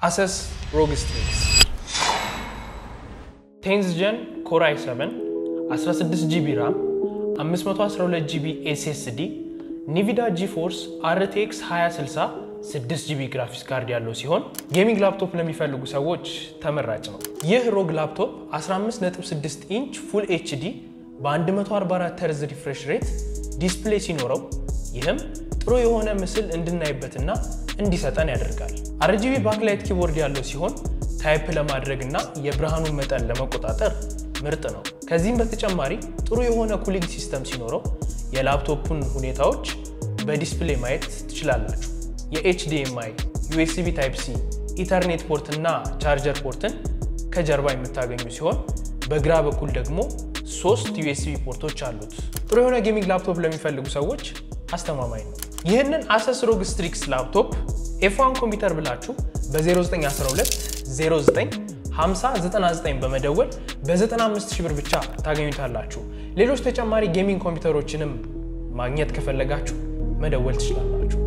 አሰስ ሮግ ስትሪክስ ቴንዝ ጀን ኮር አይ 7 16 ጂቢ ራም 512 ጂቢ ኤስኤስዲ ኒቪዳ ጂፎርስ አርቴክስ 2060 6 ጂቢ ግራፊክስ ካርድ ያለው ሲሆን ጌሚንግ ላፕቶፕ ለሚፈልጉ ሰዎች ተመራጭ ነው። ይህ ሮግ ላፕቶፕ 15.6 ኢንች ፉል ኤችዲ በ144 ተርዝ ሪፍሬሽ ሬት ዲስፕሌይ ሲኖረው ይህም ጥሩ የሆነ ምስል እንድናይበትና እንዲሰጠን ያደርጋል። አርጂቢ ባክላይት ኪቦርድ ያለው ሲሆን ታይፕ ለማድረግ እና የብርሃኑን መጠን ለመቆጣጠር ምርጥ ነው። ከዚህም በተጨማሪ ጥሩ የሆነ ኩሊንግ ሲስተም ሲኖረው የላፕቶፑን ሁኔታዎች በዲስፕሌይ ማየት ትችላላችሁ። የኤችዲኤምአይ፣ ዩኤስቢ ታይፕ ሲ፣ ኢተርኔት ፖርት እና ቻርጀር ፖርትን ከጀርባ የምታገኙ ሲሆን በግራ በኩል ደግሞ ሶስት ዩኤስቢ ፖርቶች አሉት። ጥሩ የሆነ ጌሚንግ ላፕቶፕ ለሚፈልጉ ሰዎች አስተማማኝ ነው። ይህንን አሰስ ሮግ ስትሪክስ ላፕቶፕ ኤፍ1 ኮምፒውተር ብላችሁ በ0912 09 5099 በመደወል በ95 ሺህ ብር ብቻ ታገኙታላችሁ። ሌሎች ተጨማሪ ጌሚንግ ኮምፒውተሮችንም ማግኘት ከፈለጋችሁ መደወል ትችላላችሁ።